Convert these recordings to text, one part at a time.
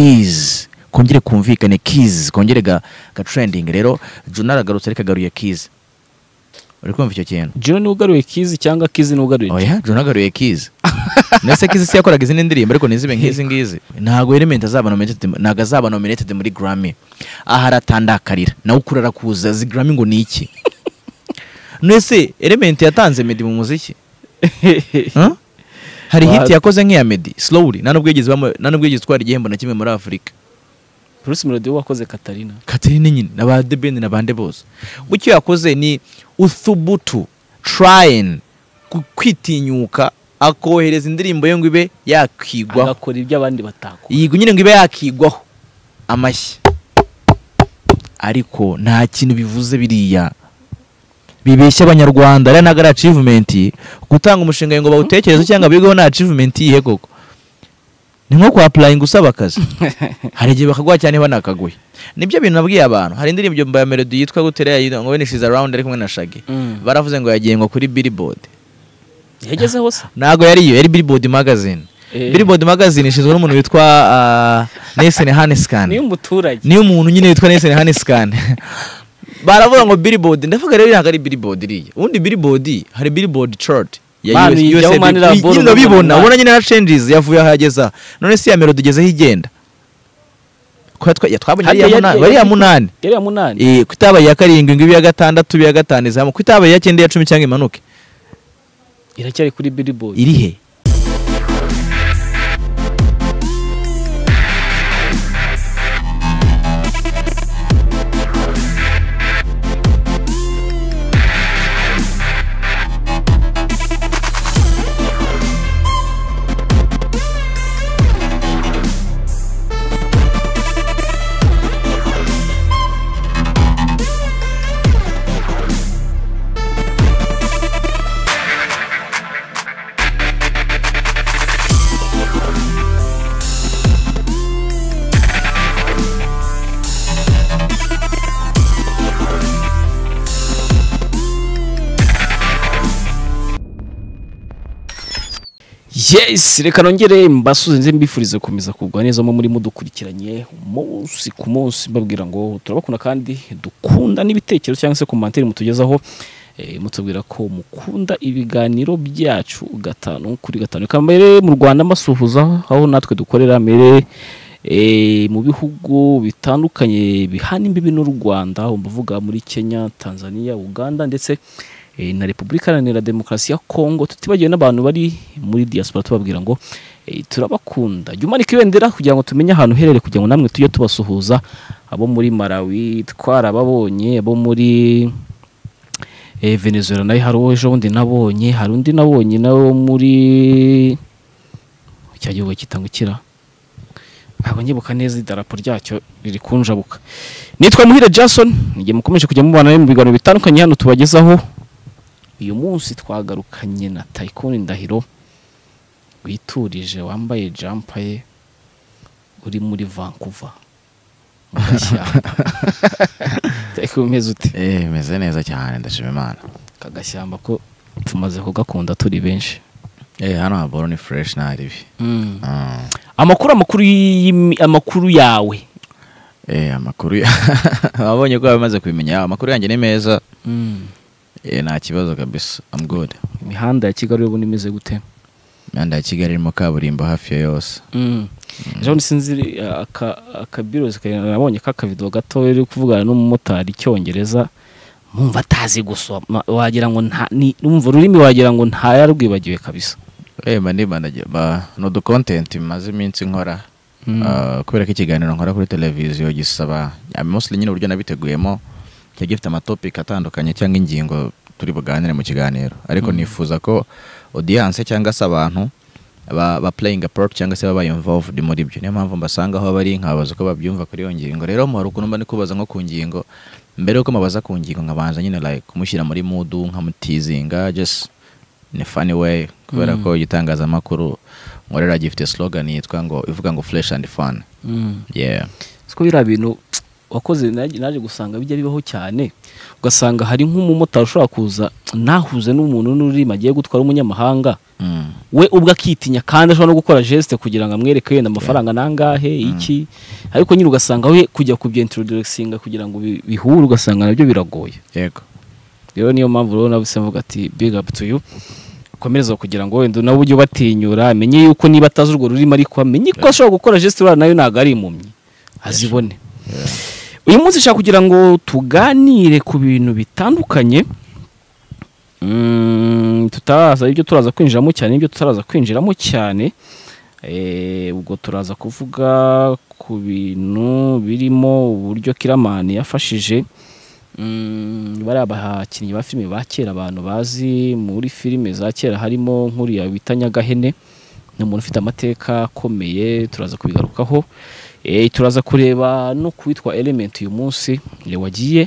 kizi kongere kumvikane kizi kongere ga gatrendingi rero juna aragarutse ariko agaruye kizi uri kumva icyo kintu joni niwe ugaruye kizi cyangwa kizi niwe ugaruye oya juna agaruye kizi ndetse kizi si yakoraga izindi ndirimbo ariko ntizibe nk'izi ngizi ntabwo elementi azaba nominated ntabwo azaba nominated muri grammy aha aratandakarira nawe ukura arakuza zi grammy ngo ni iki nese elementi yatanze medi mu muziki Huh? hari Wa- hit yakoze nk'iya medi slowly nta nubwo yigeze bamu- nta nubwo yigeze itwara igihembo na kimwe muri afurika bruce melody we wakoze katarina katerine nyine na ba The Ben na bande bose icyo yakoze ni uthubutu trying ku- kwitinyuka akohereza indirimbo ye ngo ibe yakigwaho agakora ibyo abandi batakora yigwa nyine ngo ibe yakigwaho amashyi ariko nta kintu bivuze biriya bibeshya abanyarwanda ariya ntabwo ari achievement gutanga umushinga ngo bawutekereze cyangwa bigeho nta achievement iyihe koko ni nko kwa applying usaba akazi hari igihe bakaguha cyane banakaguhe nibyo bintu nabwiye abantu hari indirimbo ya melody yitwa gutera ngo when she's around ari kumwe na shaggy Mm. baravuze ngo yagengwa kuri billboard yagezeho se ntabwo yari iyo yari billboard magazine Eh. billboard magazine ishinzwe n'umuntu witwa uh, Nelson niyo Hanescan umuturage niyo umuntu nyine witwa Nelson Hanescan baravuga ngo billboard ndavuga rero ntabwo ari billboard iriya ubundi billboard hari billboard chart ya Manu, US- ijyaho USA Manu Bill- Rambolo, nyine urabibona Manu. ubona nyine na changes yavuye aho yageza none si ya melody igeze aho igenda Ko yatwa- ya- twabonye Hariya ariya yari- muna- ariya munani yari ya munani Eh, ko itabaye iya karindwi ngo ibe iya gatandatu ibe iya gatanu izamuka ko itabaye iya cyenda iya cumi cyangwa imanuke iracyari kuri billboard iri he yes reka nongere mbasuze nze mbifurize gukomeza kugwa neza mu muri mudukurikiranye umunsi ku munsi mbabwira ngo turabakunda kandi dukunda n'ibitekerezo cyangwa se komantere mutugezaho eh, mutubwira ko mukunda ibiganiro byacu gatanu kuri gatanu reka mbere mu rwanda mbasuhuza aho natwe dukorera mbere eh, mu bihugu bitandukanye bihana imbibi n'u rwanda mbavuga muri kenya tanzania uganda ndetse eh, na repubulika iharanira demokarasi ya kongo tutibagiwe n'abantu bari muri diaspora tubabwira ngo eh, turabakunda jya umanika ibendera kugira ngo tumenye ahantu uherereye kugira ngo namwe tujye tubasuhuza abo muri malawi twarababonye abo muri eh, venezuela nayo hari uwo ejo bundi nabonye hari undi nabonye nawe wo muri cya gihugu kitangukira ntabwo nyibuka neza idarapo ryacyo riri kunjabuka nitwa muhire jason njye mukomeje kujya mubana mu biganiro bitandukanye hano tubagezaho uyu munsi twagarukanye na tayikoni ndahiro witurije wambaye jampa ye uri muri vancouver mu gashyamba tayikoni umeze ute Eh, meze neza cyane ndashima imana aka gashyamba ko tumaze kugakunda turi benshi eh, hano haboro ni fresh nta ribi Mm. amakuru amakuru y'imi- amakuru yawe eh, amakuru ya- wabonye ko bamaze kubimenya amakuru yanjye ni meza eh, nta kibazo kabisa I'm good imihanda ya kigali ubu imeze gute imihanda ya kigali irimo kaburimbo hafi ya yose ejo bundi sinzi eh, aka- akabirozi ka- nabonye k'akavido gato uri kuvugana n'umumotari icyongereza mwumva atazi gusoma wagira ngo nta ni- numva ururimi wagira ngo ntayarwibagiwe kabisa eh, mba nibandagira ba- ni udu content bimaze iminsi nkora Mm. Ah, kubera ko ikiganiro nkora kuri televiziyo gisaba ah, mostly nyine uburyo nabiteguyemo kiba gifite amatopic atandukanye cyangwa ingingo turi buganire mu kiganiro ariko nifuza ko audience cyangwa se abantu ba, ba playing a part cyangwa se baba involved muri byo niyo mpamvu mbasanga aho bari nkababaza uko babyumva kuri iyo ngingo rero muhari ukuntu mba ndi kubaza nko ku ngingo mbere yuko mubaza ku ngingo nkabanza nyine like kumushyira muri mood nkamutizinga just in a funny way kubera Mm. ko igitangazamakuru nkorera gifite slogan yitwa ngo ivuga ngo fresh and fun Mm. yeah siko biriya bintu wakoze naje naje gusanga bijya bibaho cyane ugasanga hari nk'umumotari ushobora kuza ntahuze n'umuntu n'ururimi agiye gutwara umunyamahanga Mm. we ubwo akitinya kandi ashobora no gukora geste kugira ngo amwereke yenda amafaranga nangahe iki ariko nyine ugasanga we kujya kubyintroducinga kugira ngo bi- bihure ugasanga nabyo biragoye yego rero niyo mpamvu rero nawe mvuga ati big up to you ukomereza kugira ngo wenda nawe ujye ubatinyura amenye yuko niba atazi urwo rurimi ariko amenye ko ashobora gukora geste urara nayo ntabwo ari impumyi azibone uyu munsi nshaka kugira ngo tuganire ku bintu bitandukanye Mm, tutaraza ibyo turaza kwinjiramo cyane ibyo tutaraza kwinjiramo cyane Eh, ubwo turaza kuvuga ku bintu birimo uburyo kiramani yafashije mm, bariya bakinnyi ba filime ba kera abantu bazi muri filime za kera harimo nk'uriya bita nyagahene ni umuntu ufite amateka akomeye turaza kubigarukaho Eh, turaza kureba no ku witwa element uyu munsi eh, wagiye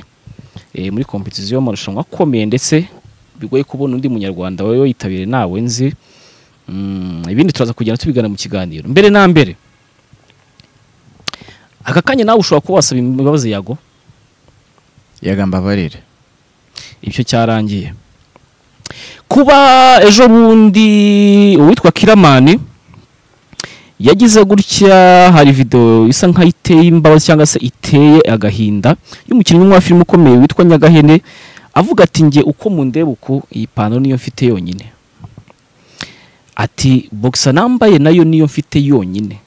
eh, muri kompetisiyo y'amarushanwa akomeye ndetse bigoye kubona undi munyarwanda wawe wayitabire nawe nzi Mm, ibindi turaza kugenda tubigana mu kiganiro mbere na mbere aka kanya nawe ushobora kuba wasaba imbabazi yago yego mbabarire ibyo cyarangiye kuba ejo bundi uwitwa kiramani yagize gutya hari video isa nkaho iteye imbabazi cyangwa se iteye agahinda y'umukinnyi umwe wa filime ukomeye witwa nyagahene avuga ati njye uko mundeba uku iyi pantaro niyo mfite yonyine ati boxer nambaye nayo niyo mfite yonyine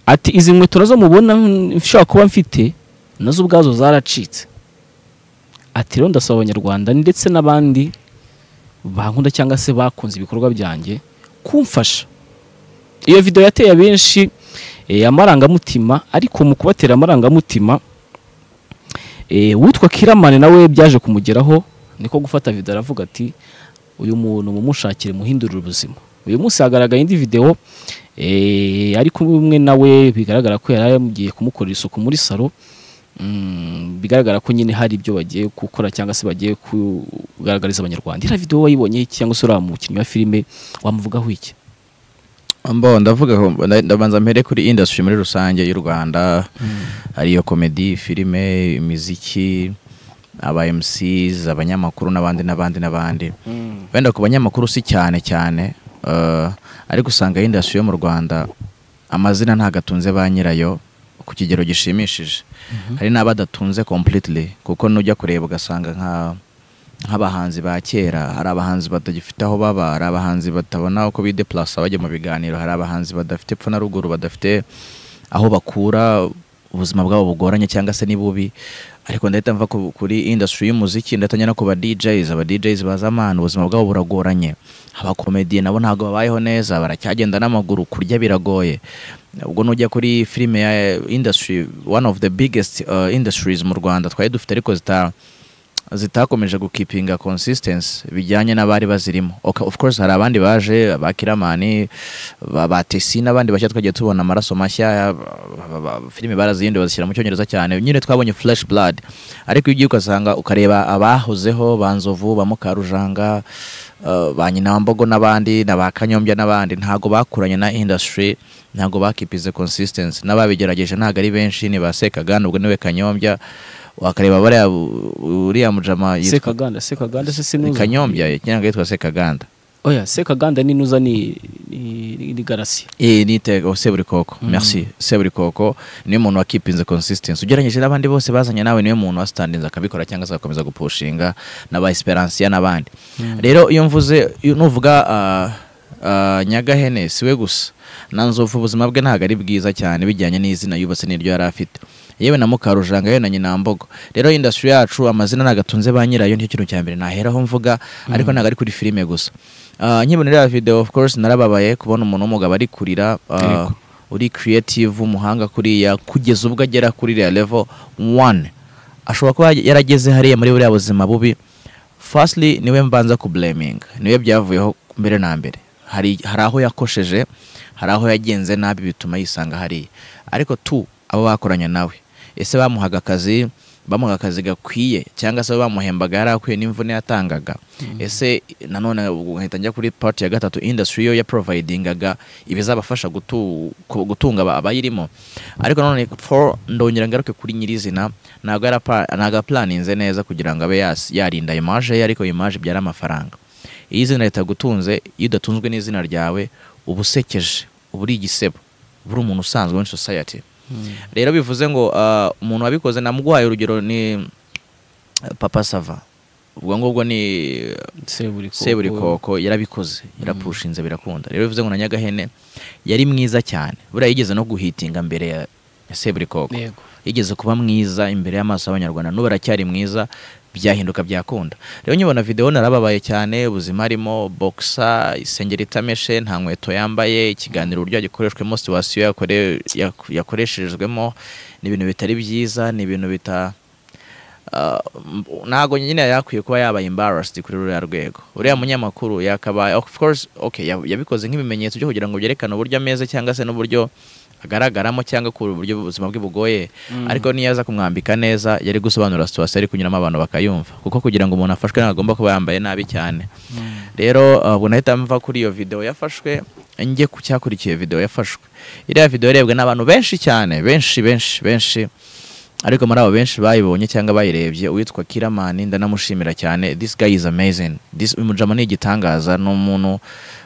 ati izi nkweto nazo mubona nshobora kuba mfite nazo ubwazo zaracitse ati rero ndasaba abanyarwanda ndetse n'abandi bankunda cyangwa se bakunze ibikorwa byanjye kumfasha iyo video yateye abenshi eh, amarangamutima ariko mu kubatera amarangamutima eh, uwitwa kiramani nawe byaje kumugeraho niko gufata video aravuga ati uyu muntu mumushakire muhindurire ubuzima uyu munsi hagaragaye indi video eh, ari kumwe nawe bigaragara ko yari agiye kumukorera isuku muri salo Mm, bigaragara ko nyine hari ibyo bagiye gukora cyangwa se bagiye kugaragariza abanyarwanda iriya video wayibonye iki cyangwa se uriya mukinnyi wa filime wamuvugaho iki mbo ndavuga ko- nda- ndabanza mpere kuri industry muri rusange y'u rwanda ariyo komedi filime imiziki aba MCs abanyamakuru n'abandi n'abandi n'abandi wenda ku banyamakuru si cyane cyane eh, ariko usanga industry yo mu rwanda amazina ntabwo atunze ba nyirayo ku kigero gishimishije hari n'abadatunze completely kuko nujya kureba ugasanga nka nk'abahanzi ba kera hari abahanzi batagifite aho baba hari abahanzi batabona uko bideplasa bajya mu biganiro hari abahanzi badafite epfo na ruguru badafite aho bakura ubuzima bwabo bugoranye cyangwa se ni bubi ariko ndahita mva ku- kuri industry y'umuziki ndatangira no ku ba DJs aba DJs baza amana ubuzima bwabo buragoranye abakomediye nabo ntabwo babayeho neza baracyagenda n'amaguru kurya biragoye ubwo nujya kuri filime ya industry one of the biggest uh, industries mu Rwanda twari dufite ariko zita zitakomeje gukipinga consistency bijyanye n'abari bazirimo Ok- of course hari abandi baje ba kiramani ba ba tesi n'abandi bashya twagiye tubona amaraso mashya ba- ba- filime barazihinduye bazishyira mu cyongereza cyane nyine twabonye flesh blood ariko iyo ugiye ugasanga ukareba abahozeho ba nzovu ba mukarujanga eh, ba nyinambogo n'abandi na ba kanyombya n'abandi ntago bakuranye na industry ntago bakipize consistency n'ababigerageje ntago ari benshi ni ba sekaganda ubwo niwe kanyombya wakareba bariya bu- uriya mujama yitwa- sekaganda sekaganda se sinuza kanyombya cyangwa yitwa sekaganda oya sekaganda n'inuza ni ni- ni ni garasi Eh, nite oh, seburikoko Mm. merci seburikoko niwe muntu wakipinze consistency ugereranyije n'abandi bose bazanye nawe niwe muntu wastandinze akabikora cyangwa se agakomeza gupushinga n'aba esperansiya n'abandi rero iyo mvuze iyo nuvuga ah, ah, nyagahene siwe gusa na nzovu ubuzima bwe ntabwo ari bwiza cyane bijyanye n'izina yubatse n'iryo yari afite yewe na mukarujanga yewe na nyinambogo rero industry yacu amazina ntabwo atunze ba nyirayo nicyo kintu cya mbere naheraho mvuga ariko ntabwo ari kuri filime gusa Ah, nkibonera ya video of course narababaye kubona umuntu w'umugabo ari kurira ah, Yego. uri creative umuhanga kuriya kugeza ubwo agera kuri real level one ashobora kuba yarageze hariya muri buriya buzima bubi firstly niwe mbanza ku blaming niwe byavuyeho mbere na mbere hari, hari aho yakosheje hari aho yagenze nabi bituma yisanga hariya ariko tu abo bakoranye nawe ese bamuhaga akazi bamuha akazi gakwiye cyangwa se bamuhembaga yarakuye n'imvune yatangaga ese nanone ubwo nkahita njya kuri part ya gatatu industry yo yaprovidingaga ibizabafasha gutu- ku- gutunga aba- abayirimo ariko nanone for ndongera ngaruke kuri nyirizina ntabwo yarapa- ntabwo apulaninze neza kugira ngo abe yas- yarinda image ye ariko image ibyara amafaranga iyo izina ritagutunze iyo udatunzwe n'izina ryawe uba usekeje uba uri igisebo uba uri umuntu usanzwe muri society rero bivuze ngo ah, umuntu wabikoze namuguhaye urugero ni eh, papa sava ubwo ngubwo ni seburikoko seburikoko yarabikoze yarapushinze birakunda rero bivuze ngo na nyagahene yari mwiza cyane buriya yigeze no guhitinga mbere ya ya seburikoko yego yigeze kuba mwiza imbere y'amaso y'abanyarwanda n'ubu aracyari mwiza byahinduka byakunda rero nyibona videwo narababaye cyane ubuzima arimo bokisa isengeri itameshe nta nkweto yambaye ikiganiro uburyo gikoreshwemo situwasiyo yakore- yak- yakoresherejwemo ni ibintu bitari byiza ni ibintu bita ah, m- ntabwo nyine yari yakwiye kuba yabaye embarrassed kuri ruriya rwego uriya munyamakuru yakabaye of course okay yab- yabikoze nk'ibimenyetso byo kugira ngo byerekane uburyo ameze cyangwa se n'uburyo agaragaramo cyangwa ku buryo ubuzima bwe bugoye ariko niyo aza kumwambika neza yari gusobanura situwasiyo ari kunyuramo abantu bakayumva kuko kugira ngo umuntu afashwe ntabwo agomba kuba yambaye nabi cyane rero uh, ubwo nahita mva kuri iyo videwo yafashwe njye ku cyakurikiye videwo yafashwe iriya videwo irebwe n'abantu benshi cyane benshi benshi benshi ariko muri abo benshi bayibonye cyangwa bayirebye uwitwa kiramani ndanamushimira cyane this guy is amazing this uyu mujama ni igitangaza ni umuntu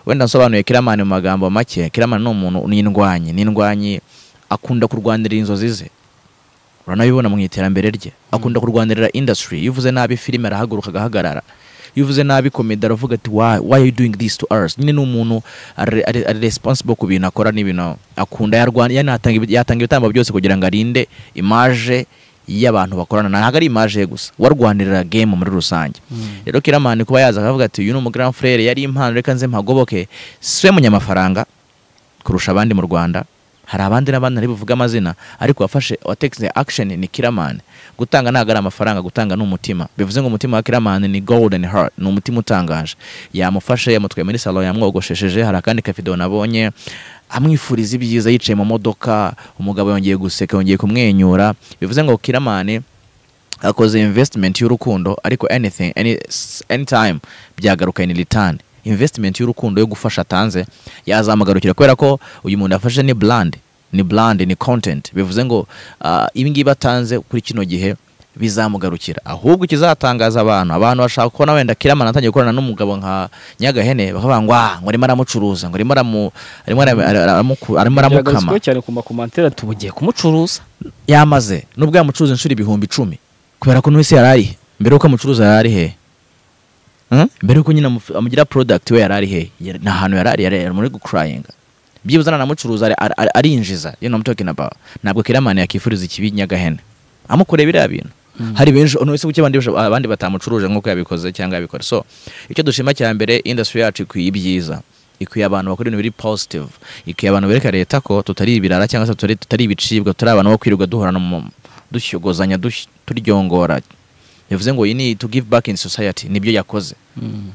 wenda nsobanuye kiramani mu magambo make kiramani ni umuntu ni indwanyi ni indwanyi akunda kurwanirira inzozi ze uranabibona mu iterambere rye akunda kurwanirira industry iyo uvuze nabi filime arahaguruka agahagarara iyo uvuze nabi komedi aravuga ati why, why are you doing this to us nyine ni umuntu ari, ari, ari responsible ku bintu akora n'ibintu akunda yarwana yanatanga ibi- yatanga ibitambo byose kugira ngo arinde image y'abantu bakorana ntabwo ari image ye gusa warwanirira game muri rusange rero kiramani kuba yaza akavuga ati uyu ni umugrand frere yari impano reka nze mpagoboke siwe munyamafaranga kurusha abandi mu Rwanda hari abandi n'abandi ntari buvuge amazina ariko wafashe watekize action ni Kiramani gutanga ntabwo ari amafaranga gutanga ni umutima bivuze ngo umutima wa Kiramani ni golden heart ni umutima utangaje yamufashe yamutwaye muri salon yamwogoshesheje hari akandi kavidewo nabonye amwifuriza ibyiza yicaye mu modoka umugabo yongeye guseka yongeye kumwenyura bivuze ngo Kiramani akoze investment y'urukundo ariko anything any, s- anytime byagaruka in return investment y'urukundo yo gufasha atanze yazamugarukira kubera ko uyu muntu yafashe ni brand ni brand ni content bivuze ngo uh, ibi ngibi atanze kuri kino gihe bizamugarukira ahubwo ikizatangaza abantu abantu bashaka kubona wenda kiramana atangiye gukorana n'umugabo nka nyagahene bakavuga ngo ah ngo arimo aramucuruza ngo arimo aramu- arimo aramu- aramu- arimo aramukama biragarutsweho cyane ku makomantere ati ubu ugiye kumucuruza yamaze nubwo yamucuruza inshuro ibihumbi icumi kubera ko n'uwese yari ari he? mbere yuko amucuruza yari ari he Hmm? mbere yuko nyine amufu- amugira product we yari ari he Yari- ni ahantu yari ari yari yari muri gucurayinga byibuze nanamucuruza ari- ari- ari- arinjiza you know what I'm talking about ntabwo kiramani yakifuriza ikibi nyagahene amukoreye biriya bintu hari benshi uno wese kuki abandi basho- abandi batamucuruje nk'uko yabikoze cyangwa yabikora so icyo dushima cya mbere industry yacu ikwiye ibyiza ikwiye abantu bakora ibintu biri positive ikwiye abantu bereka leta ko tutari ibirara cyangwa se tutari, tutari ibicibwa tutari abantu bo kwirirwa duhorana mu- dushyogozanya dush- turyongora bivuze ngo iyi ni to give back in society nibyo yakoze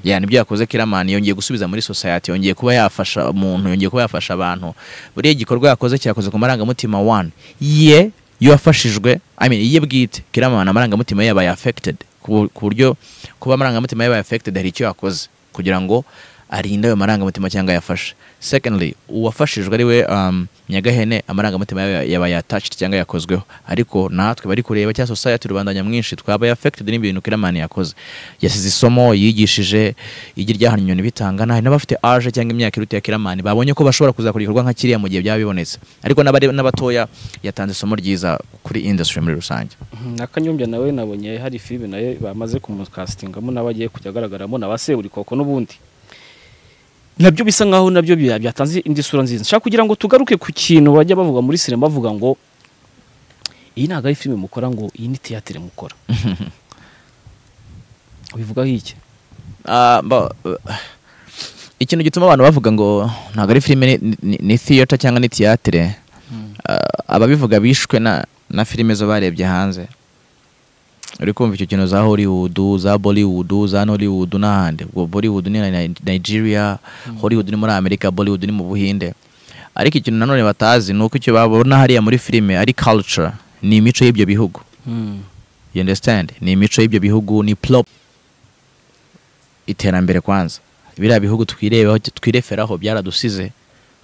ya nibyo yakoze kiramani yongeye gusubiza muri society yongeye kuba yafasha umuntu yongeye kuba yafasha abantu buriya igikorwa yakoze cyakoze ku marangamutima one ye yafashijwe I mean, ye bwite kiramani amarangamutima ye yabaye affected ku bu- ku buryo kuba amarangamutima ye yabaye affected hari icyo yakoze kugira ngo arinde ayo marangamutima cyangwa yafashe secondly uwafashijwe ari we um, nyagahene amarangamutima yawe yabaye attached cyangwa yakozweho ariko natwe bari kureba cyangwa society rubanda nyamwinshi twabaye affected n'ibintu kiramani yakoze yasize isomo yigishije igi ryahanye inyoni bitangana hari n'abafite age cyangwa imyaka iruta ya kiramani babonye ko bashobora kuzakora igikorwa nka kiriya mu gihe byaba bibonetse ariko n'abari- n'abatoya yatanze isomo ryiza kuri industry muri rusange na kanyombya nawe nabonye hari filime nayo bamaze kumukasitingamo nawe agiye kujya agaragaramo na ba seburikoko n'ubundi nabyo bisa nkaho nabyo bya- byatanze indi sura nziza nshaka kugira ngo tugaruke ku kintu bajya bavuga muri sinema bavuga ngo iyi ntabwo ari filime mukora ngo iyi ni teyatere mukora bivugaho iki Ah, mba- eh, ikintu gituma abantu bavuga ngo ntabwo ari filime ni- ni- ni theater cyangwa ni tiyatire Ah, ababivuga bishwe na na filime zo barebye hanze uri kumva icyo kintu za hollywood za bollywood za nollywood n'ahandi ubwo bollywood ni na- nigeria hollywood ni muri amerika bollywood ni mu buhinde ariko ikintu nanone batazi ni uko icyo babona hariya muri filime ari culture ni imico y'ibyo bihugu you understand ni imico y'ibyo bihugu ni plop iterambere kwanza biriya bihugu twirebeho twireferaho byaradusize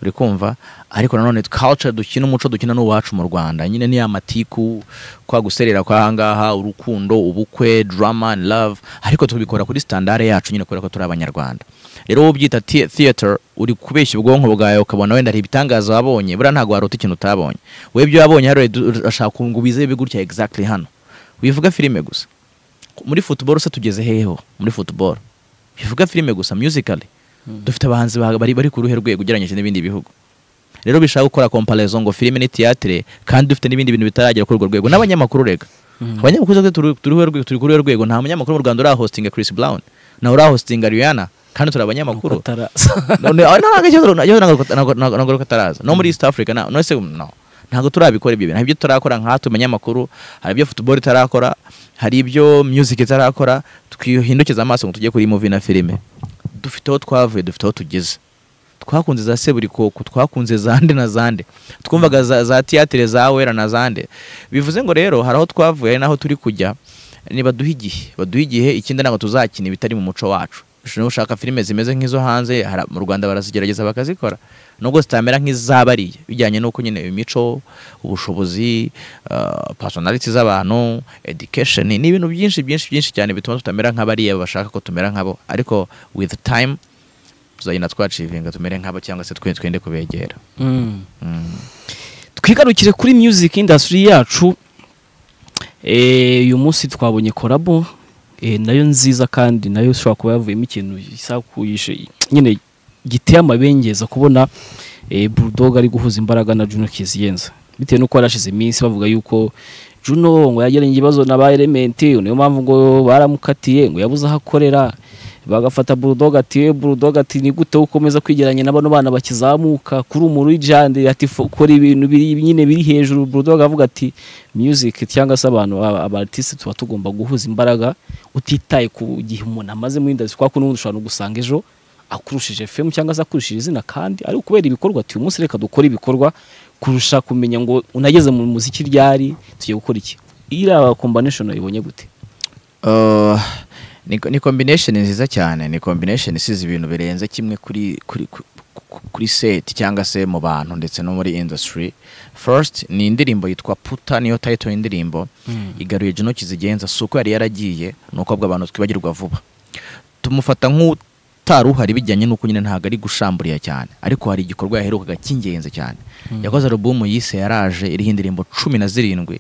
uri kumva ariko nanone culture dukina umuco dukina n'uwacu mu rwanda nyine niya matiku kwa guserera kwahangaha urukundo ubukwe drama and love ariko tubikora kuri standard yacu nyine kubera ko turi abanyarwanda rero wowe ubyita the- theater uri kubeshya ubwonko bwawe ukabona wenda hari ibitangaza wabonye buriya ntabwo waruta ikintu utabonye wowe ibyo wabonye hariya uri- urashaka ngo ubizebe gutya exactly hano wivuga filime gusa muri football se tugeze heho muri football bivuga filime gusa musically dufite abahanzi ba- bari bari ku ruhe rwego ugereranyije n'ibindi bihugu rero bishaka gukora comparaison ngo filime ni theatre kandi dufite n'ibindi bintu bitaragera kuri urwo rwego n'abanyamakuru rega abanyamakuru twese turi turi ruhe rwego- turi kuri urwo rwego nta munyamakuru mu Rwanda urahostinga Chris Brown nawe urahostinga Rihanna kandi turi abanyamakuru none aho ntabwo ikibazo nacyo ntabwo ntabwo- ntabwo- ntabwo ko ataraza no muri East Africa na no se no ntabwo turabikora ibyo bintu hari ibyo tutarakora nkatwe abanyamakuru hari ibyo football itarakora hari ibyo music itarakora twihindukiza amaso ngo tujye kuri movie na filime dufite aho twavuye dufite aho tugeze twakunze za seburikoko twakunze zande na zande twumvaga za, za tiyatire za wera na zande bivuze ngo rero hari aho twavuye hari n'aho turi kujya ni baduha igihe baduha igihe ikindi ntabwo tuzakina ibitari mu muco wacu ushobora gushaka filime zimeze nk'izo hanze hara- mu rwanda barazigerageza bakazikora nubwo zitamera nk'izabariye bijyanye n'uko nyine imico ubushobozi uh, personality z'abantu education ni ibintu byinshi byinshi byinshi cyane bituma tutamera nk'abariya bashaka ko tumera nkabo ariko with time tuzagenda twacivinga tumere nk'abo cyangwa se twe- twende kubegera twigarukire kuri music industry yacu Eh, uyu munsi twabonye korabo eh, nayo nziza kandi nayo ishobora kuba yavuyemo ikintu gisakuyishe nyine giteye amabengeza kubona eh, bulldog ari guhuza imbaraga na juno kiziyenza bitewe n'uko yarashize iminsi bavuga yuko juno ngo yagiranye ikibazo na ba elementi niyo mpamvu ngo baramukatiye ngo yabuze aho akorera bagafata bulldog ati "Eh, bulldog ati ni gute ukomeza kwigeranya na bano bana bakizamuka kuri umuri jande ati "Fo- kora ibintu biri nyine biri hejuru bulldog avuga ati music cyangwa se abantu aba- aba artiste tuba tugomba guhuza imbaraga utitaye ku gihe umuntu amaze muri industry kwa kuno ushobora no gusanga ejo akurushije fm cyangwa se akurushije izina kandi ari ukubera ibikorwa ati uyu munsi reka dukore ibikorwa kurusha kumenya ngo unageze mu muziki ryari tugiye gukora iki iriya combination ibonye gute Uh, ni, ni combination nziza cyane ni combination isize ibintu birenze kimwe kuri kuri ku- ku- kuri set cyangwa se mu bantu ndetse no muri industry first ni indirimbo yitwa puta niyo title y'indirimbo igaruye Juno Kizigenza si uko yari yaragiye ni uko ahubwo abantu twibagirwa vuba tumufata nk'utaruhari bijyanye n'uko nyine ntabwo ari gushamburiya cyane ariko hari igikorwa yaherukaga cy'ingenzi cyane yakoze alubumu yise yaraje iriho indirimbo cumi na zirindwi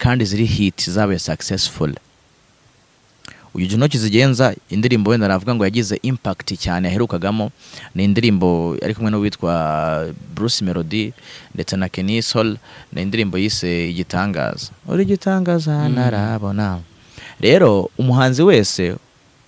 kandi ziri hiti zabaye successful uyu Juno Kizigenza indirimbo wenda navuga ngo yagize impact cyane yaherukagamo ni indirimbo ari kumwe n'uwitwa Bruce Melody ndetse na Kenny Sol ni indirimbo yise igitangaza uri igitangaza narabona rero umuhanzi wese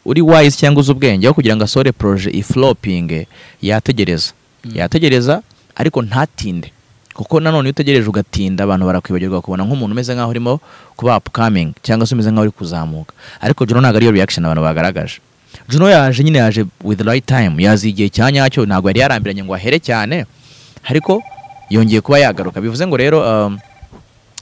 uri wise cyangwa uzi ubwenge aho kugira ngo asore proje iflopinge yategereza yategereza ariko ntatinde kuko nanone iyo utegereje ugatinda abantu barakwibagirwa kubona nk'umuntu umeze nk'aho urimo kuba upcoming cyangwa se umeze nk'aho uri kuzamuka ariko Juno ntabwo ariyo reaction abantu bagaragaje Juno yaje nyine yaje with the right time yazi igihe cya nyacyo ntabwo yari yarambiranye ngo ahere cyane ariko yongeye kuba yagaruka bivuze ngo rero um,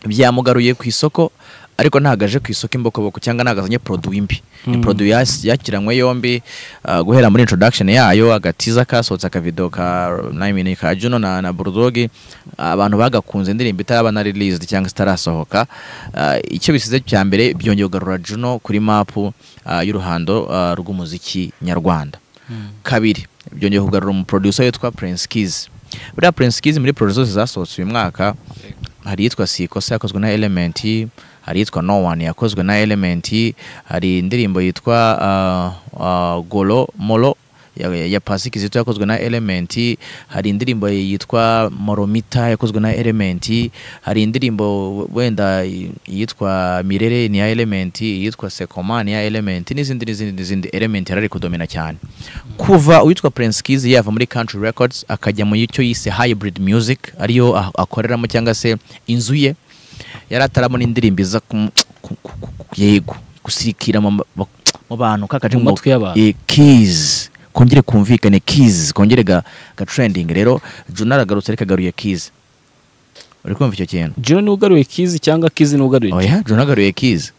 byamugaruye ku isoko ariko ntabwo aje ku isoko imbokoboko cyangwa ntabwo azanye produit mbi ni Mm. produit yas- yakiranywe yombi uh, guhera muri introduction yayo agatiza kasohotse akavido ka nayimini ka Juno na, na Bulldog abantu bagakunze indirimbo itaraba na released cyangwa itarasohoka uh, icyo bisize cya mbere byongeye kugarura Juno kuri map uh, y'uruhando uh, rw'umuziki nyarwanda kabiri byongeye kugarura umuproducer witwa Prince Kiss buriya Prince Kiss muri producer zose zasohotse uyu mwaka hari iyitwa Sikosa yakozwe na Element hari iyitwa No One yakozwe na Element hari indirimbo yitwa uh, uh, Golo Molo ya, ya Pasiki Zito yakozwe na Element hari indirimbo yitwa Moromita yakozwe na Element hari indirimbo wenda yitwa Mirere ni ya Element yitwa Sekomani ya Element n'izindi n'izindi n'izindi Element yarari kudomina cyane kuva uwitwa Prince Kiss yava muri Country Records akajya mu icyo yise Hybrid Music ariyo ah- akoreramo cyangwa se inzu ye yari atarabona indirimbo iza ku- ku- ku- ku- yego gusirikira mu ma- mu bantu kakaje Mu matwi y'abantu. Eh, keys kongere kumvikane keys kongere ga, ga trending rero Juno aragarutse ariko agaruye keys uri kumva icyo kintu jiro niwe ugaruye kizi cyangwa kizi niwe ugaruye oya Juno agaruye keys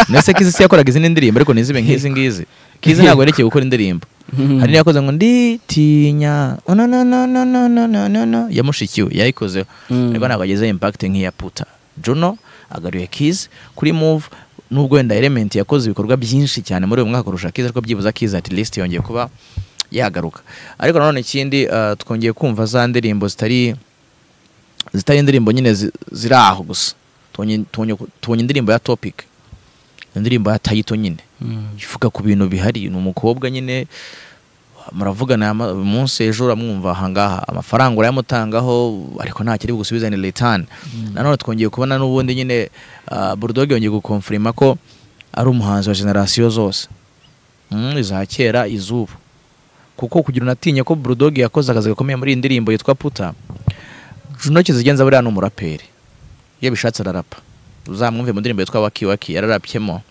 nese kizi si yakoraga izindi ndirimbo ariko ntizibe nk'izi ngizi kizi ntabwo yerekeye gukora indirimbo hari n'iyakoze ngo nditinya oh, no, no, no, no, no, no, no, no, no. ya mushikiwe yayikozeho Mm. ariko ntabwo agezeho impact nk'iya puta juno agaruye kizi kuri move nubwo wenda element yakoze ibikorwa byinshi cyane muri uyu mwaka kurusha kizi ariko byibuza kizi at least yongeye kuba yagaruka ariko nanone ikindi ah, twongeye kumva za ndirimbo zitari zitari indirimbo nyine zi- ziri aho gusa tubonye tubonye- tubonye indirimbo ya topic indirimbo ya tayito nyine ivuga ku bintu bihari ni umukobwa nyine muravugana ama- umunsi ejo uramwumva ahangaha amafaranga urayamutangaho ariko nta kiri bugusubize ni return nanone twongeye kubona n'ubundi nyine ah, bulldog yongeye gukonfirima ko ari umuhanzi wa generasiyo zose Mm, iza kera izubu kuko kugira unatinye ko bulldog yakoze akazi gakomeye muri iyi ndirimbo yitwa puta juno kizigenza buriya ni umuraperi iyo bishatse ararapa uzamwumve mu ndirimbo yitwa waki waki yararabyemo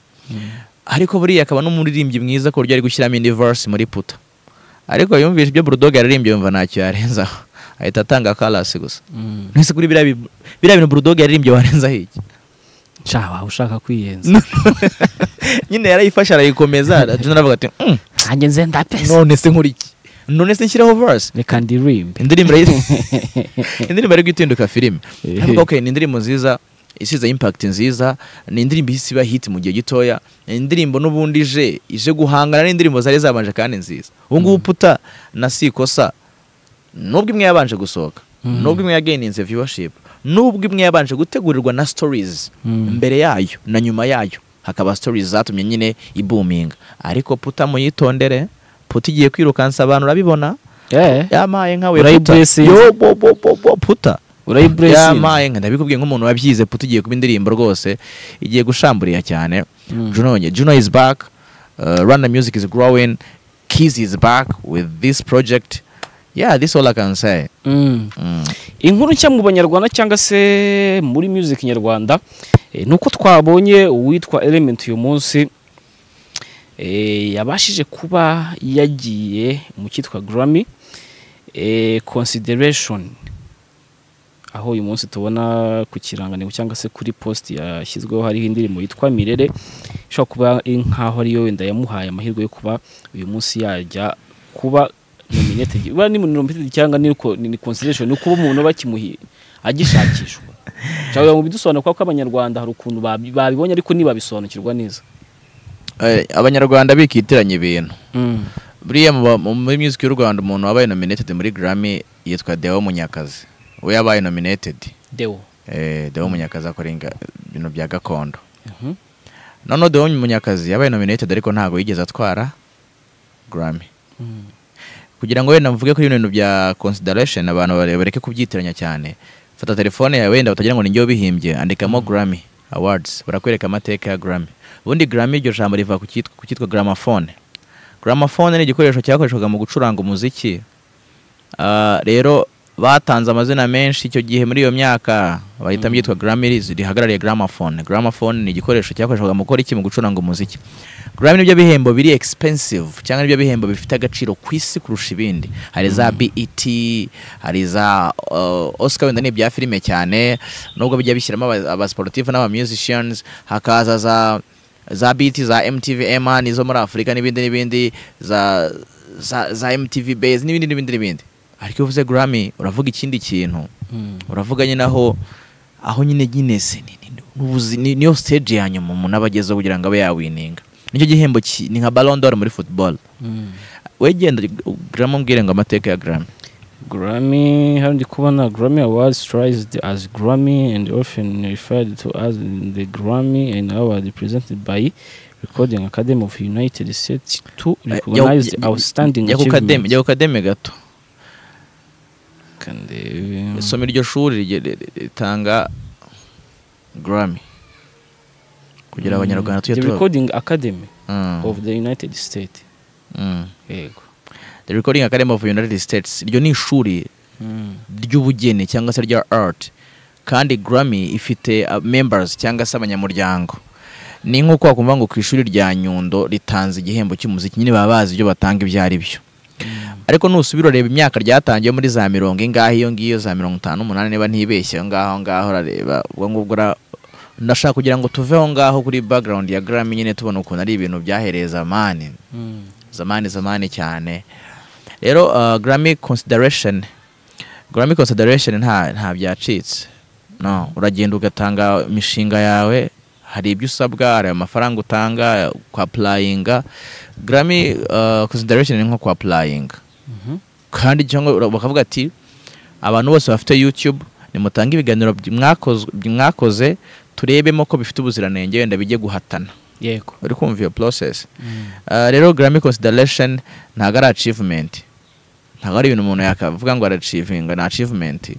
ariko buriya akaba n'umuririmbyi mwiza ku buryo ari gushyiramo indi verse muri puta ariko yumvise ibyo bulldog yaririmbye yumva ntacyo yarenzaho ahita atanga karasi gusa mbese kuri biriya bi- biriya bintu bulldog yaririmbye warenzaho iki nshaba ushaka kwiyenza nyine yarayifashe arayikomeza juno aravuga ati "Mm, nanjye nze ndapesa none se nkora iki none se nshyiraho verse reka ndirimbe indirimbo ari- indirimbo ari guhinduka filime ariko okay ni indirimbo nziza isize impact nziza ni indirimbo ihise iba hit mu gihe gitoya ni indirimbo n'ubundi ije ije guhangana n'indirimbo zari zabanje kandi nziza ubu ngubu puta na sikosa nubwo imwe yabanje gusohoka Mm. nubwo imwe yagayininze viewership nubwo imwe yabanje gutegurirwa na stories Mm. mbere yayo na nyuma yayo hakaba stories zatumye nyine ibuminga ariko puta muyitondere puta igiye kwirukansa abantu urabibona Eh, yamaye nkawe puta Urayiburesinze. yo bo bo bo bo puta urayiburesinze yamaye nka ndabikubwiye nk'umuntu wabyize puta igiye kuba indirimbo rwose igiye gushamburiya cyane Mm. Juno nye- Juno is back uh, Rwanda music is growing Kiz is back with this project yeah this all I can say Mm. mm. inkuru nshya mu banyarwanda cyangwa se muri music nyarwanda eh, ni uko twabonye uwitwa element uyu munsi eh, yabashije kuba yagiye mu cyitwa grammy eh, consideration aho uyu munsi tubona ku kirangantego cyangwa se kuri post yashyizweho hariho indirimbo yitwa mirere ishobora kuba iri nk'aho ariyo wenda yamuhaye amahirwe yo kuba uyu munsi yajya kuba nominated uba ni nominated cyangwa ni uko- ni ni consideration ni ukuba umuntu bakimuhiye agishakishwa cyangwa mu bidusobanura kuko abanyarwanda hari ukuntu babi- babibonye ariko ntibabisobanukirwa neza Eh, abanyarwanda bikitiranya ibintu mm. buriya mu ba- mu- muri music y'u Rwanda umuntu wabaye nominated muri Grammy yitwa Deo Munyakazi we yabaye nominated deo eh, Deo Munyakazi akora inga- ibintu bya gakondo Mhm. noneho Deo Munyakazi yabaye nominated ariko ntabwo yigeze atwara Grammy Mm. kugira ngo wenda mvuge kuri bino bintu bya consideration abantu bare- bareke kubyitiranya cyane fata telefone yawe wenda batagira ngo ni njye wabihimbye andikamo Grammy Awards barakwereka amateka ya Grammy ubundi Grammy iryo jambo riva ku cyitwa- ku cyitwa gramophone gramophone ni igikoresho cyakoreshwaga mu gucuranga umuziki Ah, rero batanze amazina menshi icyo gihe muri iyo myaka bahitamo iryitwa Grammy rihagarariye gramophone gramophone ni igikoresho cyakoreshwaga mu gukora iki mu gucuranga umuziki Grammy nibyo bihembo biri expensive cyangwa nibyo bihembo bifite agaciro ku isi kurusha ibindi hari za BET hari za uh, Oscar wenda ni ibya filime cyane nubwo bijya bishyiramo aba- abasportive n'aba musicians hakaza za za BET za MTV EMA nizo muri Afurika n'ibindi n'ibindi za za, za MTV Base n'ibindi n'ibindi n'ibindi ariko iyo uvuze Grammy uravuga ikindi kintu Mm. uravuga nyine aho aho nyine Guinness ni- ni- n'ubuzi- ni- niyo stage ya nyuma umuntu aba agezeho kugira ngo abe yawininga nicyo gihembo ki- ni nka Ballon d'Or muri football Mm. wegenda Grammy umbwire ngo amateka ya Grammy Grammy, hano ndi kubona Grammy Awards tries as Grammy and often referred to as the Grammy and Award presented by Recording Academy of United States to Eh, recognize jya- the outstanding jya ku kademi- jya achievements. ku kademi gato And, eh, isome iryo shuri rige- ri- ri- ritanga Grammy kugira mm, abanyarwanda tujye The tuba- Recording Academy Mm, of the United States. mm. Yego. The Recording Academy of United States iryo ni ishuri Mm. ry'ubugeni cyangwa se rya art kandi Grammy ifite uh, members cyangwa se abanyamuryango ni nk'uko wakumva ngo ku ishuri rya Nyundo ritanze igihembo cy'umuziki nyine baba bazi ibyo batanga ibyo ari byo ariko nusubira urareba imyaka ryatangiye muri za mirongo ingahe iyo ngiyo za mirongo itanu n'umunani niba ntibeshye aho ngaho aho ngaho urareba ubwo ngubwo ura- ndashaka kugira ngo tuve aho ngaho kuri background ya Grammy nyine tubona ukuntu ari ibintu byahereye zamani zamani zamani cyane rero uh, Grammy consideration Grammy consideration nta nta byacitse no uragenda ugatanga imishinga yawe hari ibyo usabwa hari amafaranga utanga kwa playinga Grammy uh, consideration ni nko kwa playinga kandi cyangwa bakavuga ati abantu bose bafite YouTube nimutange ibiganiro by- mwakoz- mwakoze turebemo ko bifite ubuziranenge wenda bijye guhatana yego uri kumva iyo process Uh, rero Grammy consideration ntabwo ari achievement ntabwo ari ibintu umuntu yakavuga ngo arachivinga ni achievement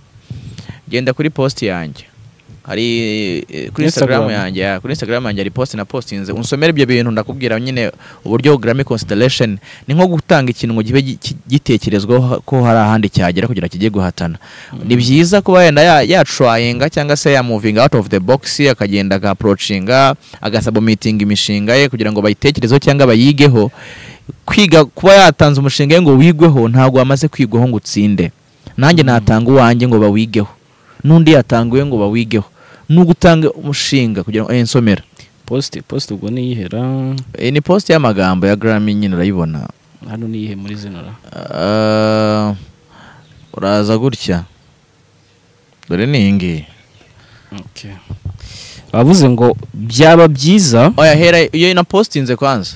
genda kuri post yanjye hari eh, kuri Instagram. Instagram yanjye ya- kuri Instagram yanjye hari post napostinze unsomere ibyo bintu ndakubwira nyine uburyo Grammy consideration ni nko gutanga ikintu ngo gibe gi- ki- gitekerezwaho ha- ko hari ahandi cyagera kugira kijye guhatana ni byiza kuba yenda ya- yatrayinga cyangwa se ya moving out of the box akagenda agaprocinga agasubitinga imishinga ye kugira ngo bayitekerezeho cyangwa bayigeho kwiga kuba yatanze umushinga we ngo wigweho ntabwo wamaze kwigwaho ngo utsinde nanjye natanga uwanjye ngo bawigeho n'undi yatanga uwe ngo bawigeho n'ubwo utanga umushinga kugira ngo ensomera posite posite ubwo niyihera iyi ni post y'amagambo ya Grammy nyine urayibona hano niyihe muri zino ra Ah, uraza gutya dore ni iyi ngiyi Okay. bavuze ngo byaba byiza oya hera iyo napostinze kwanza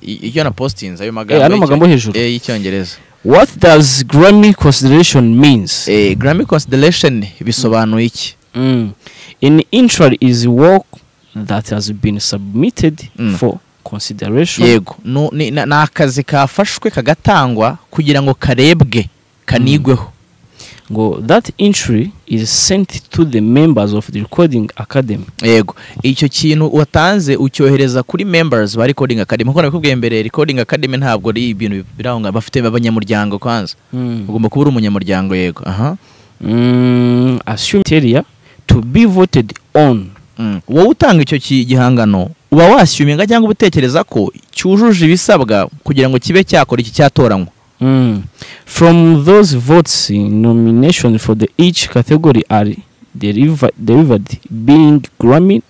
I- iyo napostinze ayo magambo Eh, ano y'icyo- magambo hejuru. eh, y'icyongereza what does grammy consideration means Eh, Grammy consideration bisobanuye iki Mm. an intro is work that has been submitted Mm. for consideration yego Nu- ni na- ni akazi kafashwe kagatangwa kugira ngo karebwe kanigweho ngo that entry is sent to the members of the recording academy yego icyo kintu watanze ucyohereza kuri members ba recording academy kuko nabikubwiye mbere recording academy ntabwo ari ibintu biri aho ngaho bafite abanyamuryango kwanza ugomba kuba uri umunyamuryango yego aha mm, assume criteria to be voted on Mm. wowe utanga icyo ki- gihangano uba washyuminga cyangwa uba utekereza ko cyujuje ibisabwa kugira ngo kibe cyakora iki cyatoranywa Mm. from those votes nomination for the each category are deriva- derived being grammy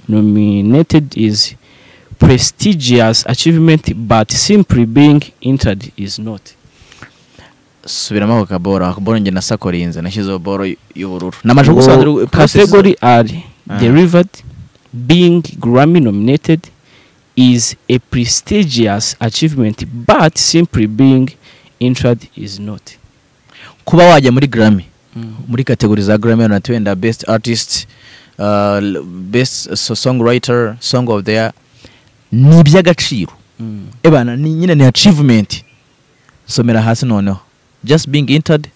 nominated is prestigious achievement but simply being entered is not subiramo ako kaboro ako kaboro njye nasakorinze nashyizeho boro y- y'ubururu namaje gusobanura category are Ah. derived being grammy nominated is a prestigious achievement but simply being entered is not kuba wajya muri Grammy muri kategori za Grammy na wenda best artist uh, l- best so- songwriter song of the year ni iby'agaciro Mm. ebana ni nyine ni achievement somera hasi noneho just being entered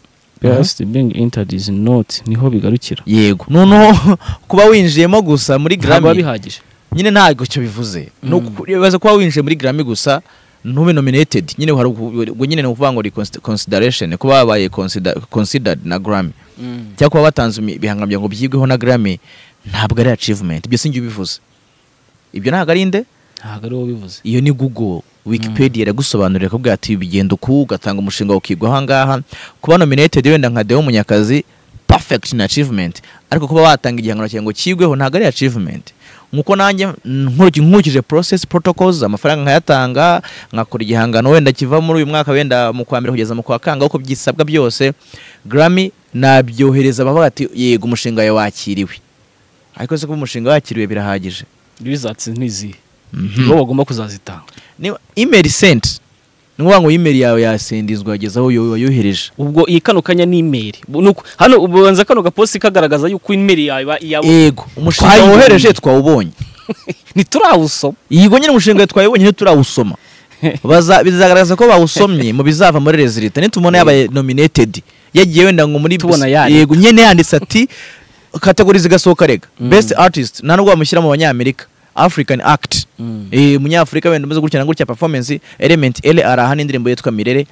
Just being entered is not niho bigarukira yego noneho kuba winjiyemo gusa muri ntabwo biba Grammy bihagije nyine ntabwo icyo bivuze no Mm. kubaza kuba winjiye muri Grammy gusa ntube nominated nyine hari uku- ubwo nyine ni ukuvuga ngo ni consi- consideration kuba babaye consider- considered na Grammy cyangwa kuba batanze imi- ibihangano bya ngo byigweho na Grammy ntabwo ari achievement ibyo sinjye ubivuze ibyo ntabwo ari inde ntabwo ari wowe bivuze iyo ni Google Wikipedia iragusobanurira kuvuga ati bigenda uku ugatanga umushinga ukigwa aha ngaha kuba nominated wenda nka Deo Munyakazi perfect ni achievement ariko kuba watanga igihangano cyawe ngo kigweho ntabwo ari achievement nkuko nanjye nkuriki- nkurikije process protocols amafaranga nkayatanga nkakora igihangano wenda kiva muri uyu mwaka wenda mu kwa mbere kugeza mu kwa kanga uko byisabwa byose Grammy nabyohereza bavuga ati yego umushinga wawe wakiriwe ariko se kuba umushinga wakiriwe birahagije rizatsi ntizihe bo bagomba kuzazitanga niba imeri senti ni ukuvuga ngo imeri yawe yasendizwa yagezaho uyu wayohereje ubwo iyi kano kanya ni imeri Bu- nuko hano ubanza kano gaposi kagaragaza yuko imeri yawe iba- iyawe yego umushinga Twayibonye. wohereje twawubonye ntiturawusoma yego nyine umushinga twawubonye ntiturawusoma Baza- bizagaragaza ko bawusomye mu bizava muri rezilita nitumubona yabaye nominated yagiye wenda ngo muri Tubona yanditse. yego nyine yanditse ati kategori zigasohoka rega Mm. best artist nta nubwo bamushyira mu banyamerika african act Mm. Eh, umunyafurika wenda umeze gutya na gutya performance element ele araha n'indirimbo yitwa mirere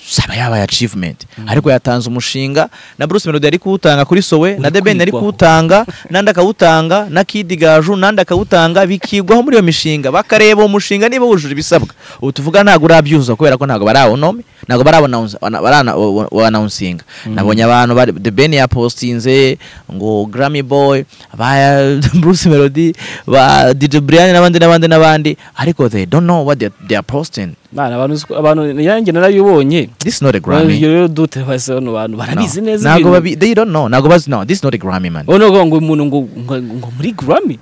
usaba yabaye achievement ariko yatanze umushinga na Bruce Melody ari kuwutanga kuri Sowe na The Ben ari kwigwaho. kuwutanga nandi akawutanga na Kid Gaju nandi akawutanga bikigwaho muri iyo mishinga bakareba uwo mushinga niba wujuje ibisabwa ubu tuvuga ntabwo urabyuzuza kubera ko ntabwo barawunome ntabwo barawanaunsinga nabonye abantu bari The Ben yapostinze ngo Grammy Boy ba Bruce Melody ba DJ Brian n'abandi n'abandi n'abandi ariko they don't know what they are- they are posting Bana, abantu uzi ko- abantu yanjye narabibonye this is not a Grammy ibyo rero dute base bano bantu barabizi No. neza ntabwo ibintu. babi they don't know ntabwo bazi no this is not a Grammy man wowe nuvuga ngo umuntu ngo ngo- ngo muri Grammy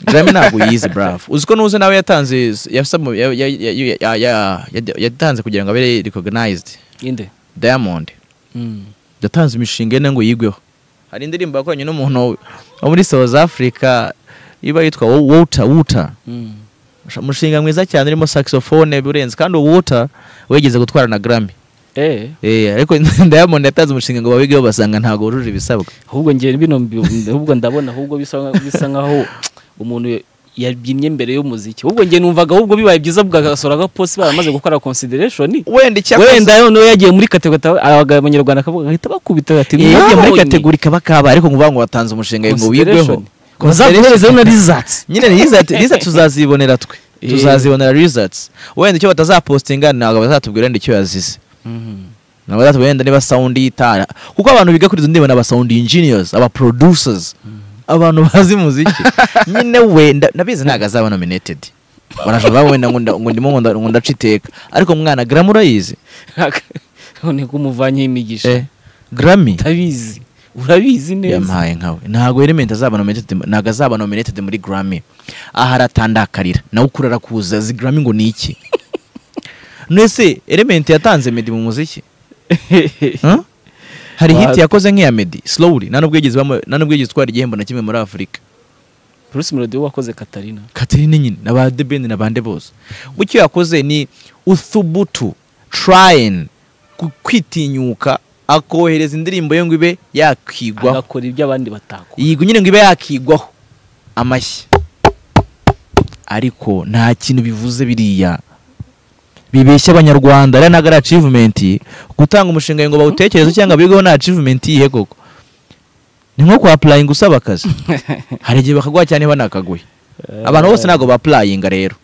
Grammy ntabwo yize bravo uzi ko nuze nawe yatanze yasabwe- ya- ya- ya- ya- ya- ya- ya- yatanze kugira ngo abere recognized inde Diamond yatanze imishinga ine ngo yigweho hari indirimbo yakoranye n'umuntu wo muri South Africa iba yitwa Water Water umushinga mwiza cyane urimo saxophone birenze kandi uwo Water wigeze gutwara na Grammy eh eh ariko Diamond yatanze umushinga ngo bawigeho basanga ntabwo wujuje ibisabwa ahubwo ngiye bino mbi- ahubwo ndabona ahubwo bisa nka- bisa nkaho umuntu yabyinnye mbere y'umuziki ahubwo ngiye numvaga ahubwo bibaye byiza bwagasohora agaposi baramaze gukora consideration wenda wenda noneho yagiye muri kategori abagabo abanyarwanda akavuga ahita bakubita bati Eh, yagiye muri "Mwabonye." kategori kaba kabaye ariko nguvuga ngo watanze umushinga ngo wigweho Consideration. bazaguherezaho na results nyine result result tuzazibonera twe Eh. tuzazibonera results wenda icyo batazapostinga ntabwo bazatubwira wenda icyo yazize ntabwo bazatubwira wenda niba sound yitara kuko abantu biga kuri izo ndimi ni aba sound engineers aba producers abantu bazi muziki nyine wenda ndabizi ntabwo azaba nominated barashobora kuvuga wenda ngo nda- ngo ndimo ngo nda- ngo ndaca iteka ariko umwana Grammy urayizi none ko umuvanyeho imigisha eh Grammy utabizi urabizi neza yampaye nkawe ntabwo element azaba nominated ntabwo azaba nominated muri Grammy aha aratandakarira nawe ukura arakuza zi Grammy ngo ni iki nese element yatanze Meddy mu muziki Huh? hari hit Wa- yakoze nk'iya Meddy slowly nta nubwo yigeze bamu- nta nubwo yigeze twari igihembo na kimwe muri Afurika bruce melody we wakoze katarina Katherine nyine na ba The Ben na bande bose bucyo yakoze ni uthubutu trying ku- kwitinyuka akohereza indirimbo ye ngo ibe yakigwaho agakora ibyo abandi batakora yigo nyine ngo ibe yakigwaho amashyi ariko nta kintu bivuze biriya bibeshya abanyarwanda ariya ntabwo ari achievement gutanga umushinga ngo bawutekereze cyangwa bigeho nta achievement iyihe koko ni nko kuhapulayinga usaba akazi hari igihe bakaguha cyane banakaguhe abantu bose ntabwo bapulayinga rero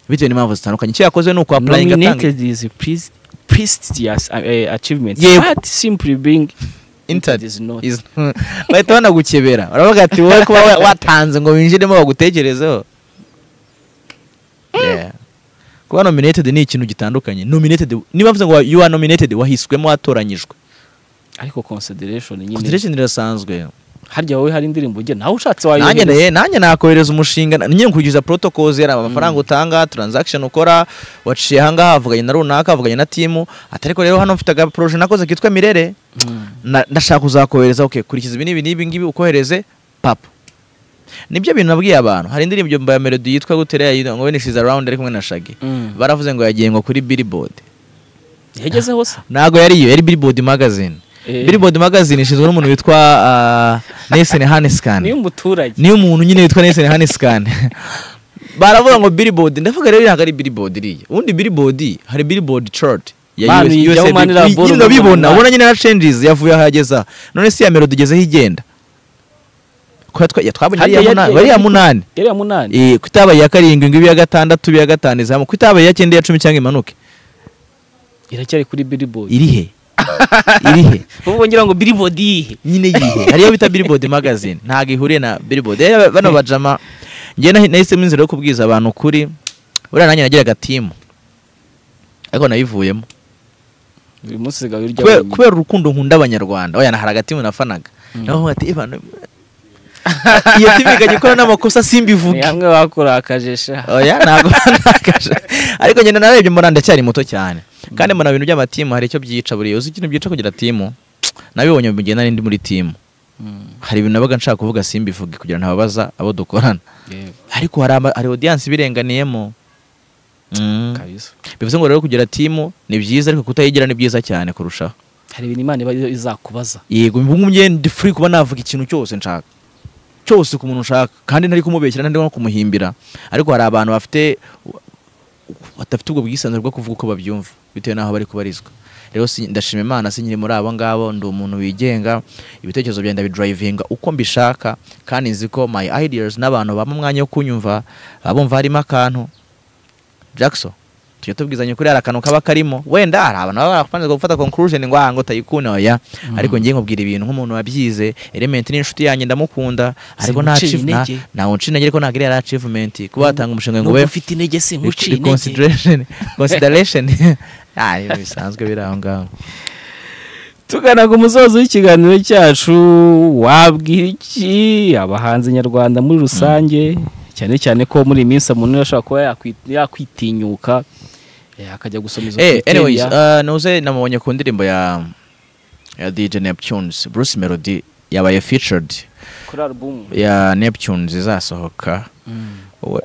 bitewe n'impamvu zitandukanye icyo yakoze ni ukuhapulayinga atanga nominated is a priest prestigious uh, uh, achievement Yego. but simply being Entered. is not Is- bahita banagukebera baravuga ati wowe kuba wa- watanze ngo winjiremo bagutekerezeho Yeah. kuba nominated ni ikintu gitandukanye nominated niba mvuze ngo wa- you are nominated wahiswemo watoranyijwe ariko consideration nyine consideration irasanzwe harya wowe hari indirimbo ujye nawe ushatse wayo nanjye ne- nanjye nakohereza umushinga na- nyine nkurikiza protocols yari amafaranga utanga transaction ukora waciye ahangaha havuganye na runaka havuganye na timu atariko rero hano mfite aga projet nakoze kitwa mirere na- ndashaka kuzakohereza okay kurikiza ibi n'ibi n'ibi ngibi ukohereze papa nibyo bintu nabwiye abantu hari indirimbo ya melody yitwa gutera yayido ngo wenishiza round ari kumwe na shagi baravuze ngo yagiye ngo kuri billboard yagezeho se ntago yari iyo yari billboard magazine Eh. billboard magazine ishinzwe n'umuntu witwa uh, Nelson Hanescan niyo umuturage niyo umuntu nyine witwa Nelson Hanescan baravuga ngo billboard ndavuga rero ntabwo ari billboard iriya ubundi billboard hari billboard chart ya Manu, US- ijyaho USA Manu Bill- Rabolo nyine urabibona umuntu ubona nyine na changes yavuye aho yageza none si ya melody igezeho igenda Ko yatwa- ya- twabonye Harya ariya yari- muna- ariya munani yari ya munani Eh, ko itabaye iya karindwi ngo ibe iya gatandatu ibe iya gatanu izamuka ko itabaye iya cyenda iya cumi cyangwa imanuke iracyari kuri billboard iri he iri he ubu ngira ngo billboard yihe nyine yihe hariyo bita billboard magazine ntabwo ihuriye na billboard rero bano bajama njye nahi- nahisemo inzira yo kubwiza abantu ukuri buriya nanjye nagiraga timu ariko nayivuyemo uyu munsi sigaye urya Kubera- wenyine. kubera urukundo nkunda abanyarwanda oya hari agatimu nafanaga naho ati "Ibanu, iyo timu ikajya ikora n'amakosa ni simbivuge hamwe bakora akajesha oya ntabwo nakaje ariko nyine narebye mbona ndacyari muto cyane kandi mbona ibintu by'amatimu hari icyo byica buriya uzi ikintu byica kugira timu nabibonye mu gihe nari ndi muri timu hari ibintu nabaga nshaka kuvuga simbivuge kugira ntababaza abo dukorana yego ariko hari ama- hari audience ibirenganiyemo Mm. kabisa bivuze ngo rero kugira timu ni byiza ariko kutayigira ni byiza cyane kurushaho hari ibintu imana iba izakubaza yego ubu njye ndi free kuba navuga ikintu cyose nshaka cyose ku muntu nshaka kandi ntari kumubeshyira ntari no kumuhimbira ariko hari abantu bafite badafite ubwo bwisanzure bwo kuvuga uko babyumva bitewe n'aho bari kubarizwa rero si- ndashima imana sinkiri muri abo ngabo ndi umuntu wigenga ibitekerezo byanjye ndabidrivinga uko mbishaka kandi nzi ko my ideas n'abantu bampa umwanya wo kunyumva abumva harimo akantu jackson tujya tubwizanya kuri hari akantu kaba karimo wenda hari abantu baba barakupanze gufata conclusion ngo aha ngo utayikunda oya ariko ngiye nkubwira ibintu nk'umuntu wabyize element n'inshuti yanjye ndamukunda ariko nta Simucire achieve- na- intege. ntawe uncira intege ariko ntabwo iriya ari achievement kuba watanga umushinga ngo Nubwo we mfite intege se nkuciye intege reconsideration consideration ah ibi bisanzwe biri aho ngaho tugana ku musozo w'ikiganiro cyacu wabwira iki abahanzi nyarwanda muri rusange cyane cyane ko muri iyi minsi umuntu ashobora kuba yakwi- yakwitinyuka eh, akajya gusoma izo Eh, anyways, criteria. uh, nuze namubonye ku ndirimbo ya ya DJ Neptunes, Bruce Melody yabaye featured kuri album ya Neptunes izasohoka. Mm. We,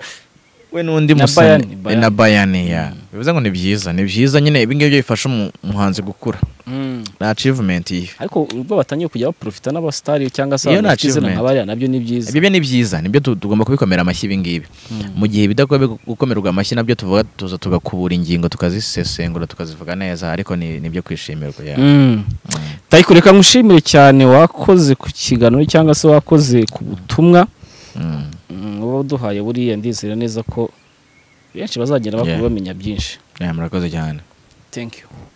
we nundi Na musani Bayani, eh, na Bayani ya. Bivuze ngo ni byiza, ni byiza nyine ibi ngibyo bifasha umu- umuhanzi gukura. Mm. Na achievement iyi. ariko ubwo batangiye kujya baprofita n'abasitari cyangwa se Iyo abantu ni bafite izina achievement. nka bariya nabyo ni byiza Ibyo ni byiza, nibyo tu- tugomba kubikomera amashyi ibi ngibi. Mu gihe bidakwiye gukomerwa amashyi nabyo tuvuga tuza tugakubura ingingo tukazisesengura tukazivuga neza ariko ni nibyo kwishimirwa ya. Mm. Tayiko reka nkushimire cyane wakoze ku kiganiro cyangwa se wakoze ku butumwa Mm. Mm, uba waduhaye buriya ndizera neza ko benshi bazagenda bakuru Yeah. bamenya byinshi Yeah, murakoze cyane. thank you